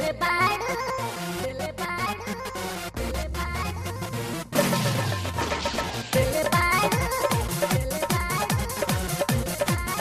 दिल बाड़ू दिल बाड़ू दिल बाड़ू दिल बाड़ू दिल बाड़ू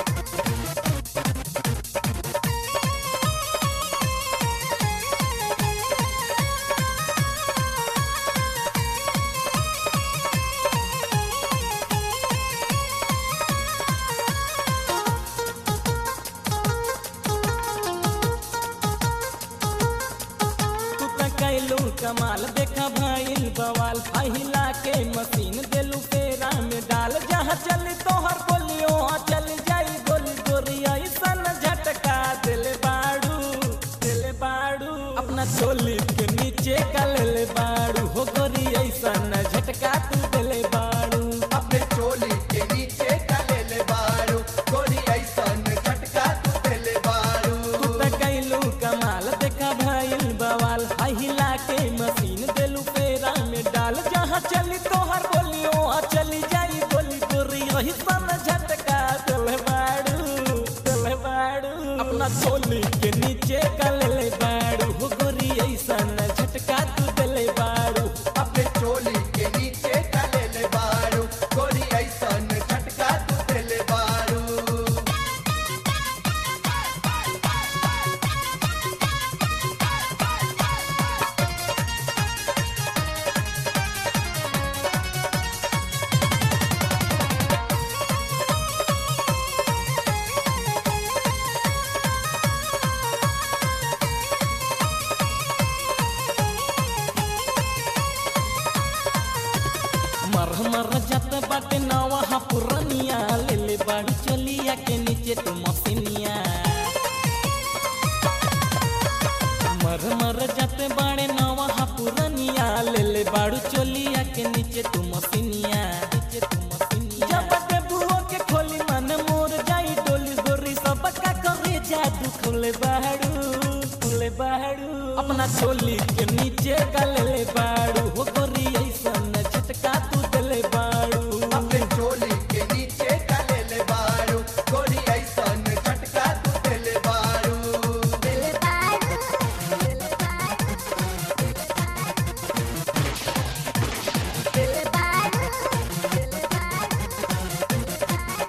तू त कैलू कमाल देखा भइल बवाल पहिला के मशीन देलू पेरा में डाल जहाँ चली तोहर बोलियो वहाँ चल जाई गोली गोरी ऐसन झटका दिल बाड़ू दिल बाड़ू अपना चोली के नीचे का ले बाड़ू हो गोरी ऐसन झटका तू दिल बाड़ू अपने चोली के नीचे का ले ले बारू गोरी ऐसन झटका तू देले बारू तू त कैलू कमाल देखा भइल बवाल हिला के मशीन देलू पेरा में डाल जहाँ चली तोहर बोलियो वहाँ चली जाई गोली गोरी वही सन झटका दिल बाड़ू दिल बाड़ू अपना चोली के नीचे का ले बाड़ू हो गोरी ऐसन झटका तू दिल बाड़ू अपने चोली के नीचे का ले ले बारू गोरी ऐसन झटका तू देले बारू मर मर जत बाटे नवा पुरनिया ले ले बाड़ी चलिया के नीचे तू मसीनिया मर मर जत बाड़े नवा पुरनिया ले ले बाड़ू चलिया के नीचे तू मसीनिया नीचे तू मसीनिया जब ते बुओ के खोली मन मोर जाई डोली गोरी सब का करे जादू खोले बाड़ू खोले बाड़ू अपना चोली के नीचे का ले ले बाड़ू हो गोरी ऐसन झटका तू दिले बाड़ू अपने चोली के नीचे का ले ले बारू गोरी ऐसन झटका तू देले बारू दिल बाड़ू दिल बाड़ू दिल बाड़ू दिल बाड़ू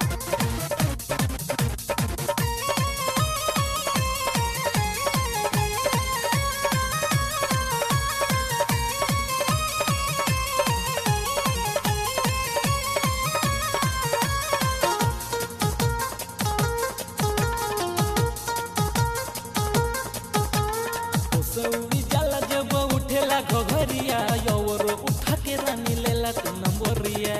सौरी जाला जब उठेला घघरिया यौर उठा के रानी लेला तू नंबरिया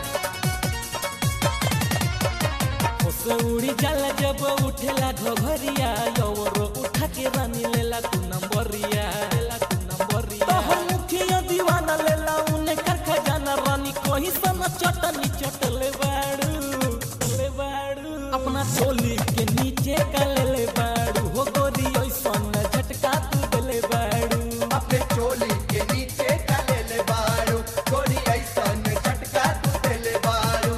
सौरी जाला जब उठेला घघरिया यौर उठा के रानी लेला तू नंबरिया लेला तू नंबरिया तो मुखिया दीवाना लेला उने कर खजाना रानी कोही सन चटनी चटले बाड़ू ले बाड़ू अपना चोली के नीचे का ले ले बाड़ू हो गोरी ऐसन झटका तू दिले बाड़ू अपने चोली के नीचे का ले ले बारू गोरी ऐसन झटका तू देले बारू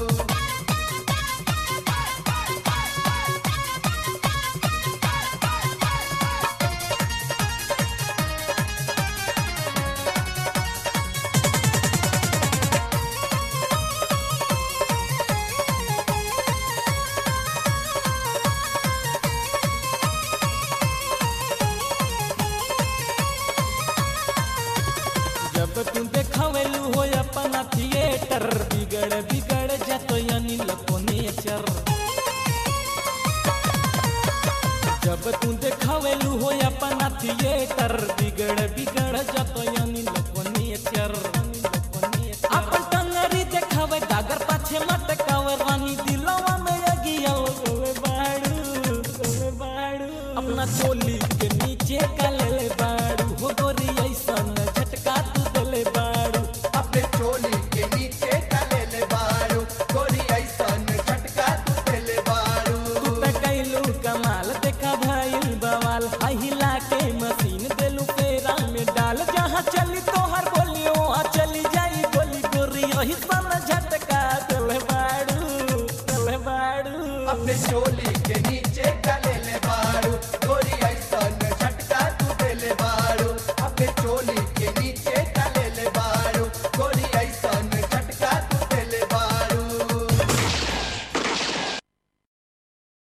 जब तू देखावेलू हो अपना थिएटर बिगड़ बिगड़ जातो यानी लको नेचर जब तू देखावेलू हो अपना थिएटर बिगड़ बिगड़ जातो यानी लको नेचर अपन टंगरी देखावे डागर पाछे मटकावे रानी दिलवा में अगिया ओवे बाड़ू ओवे बाड़ू अपना चोली के नीचे का ले ले बाड़ू हो गोरी ऐसन झटका तू दिले बाड़ू अपने चोली के नीचे का ले ले बारू गोरी ऐसन झटका तू देले बारू तू त कैलू कमाल देखा भइल बवाल हिला के मशीन देलू पेरा में डाल जहाँ चली तो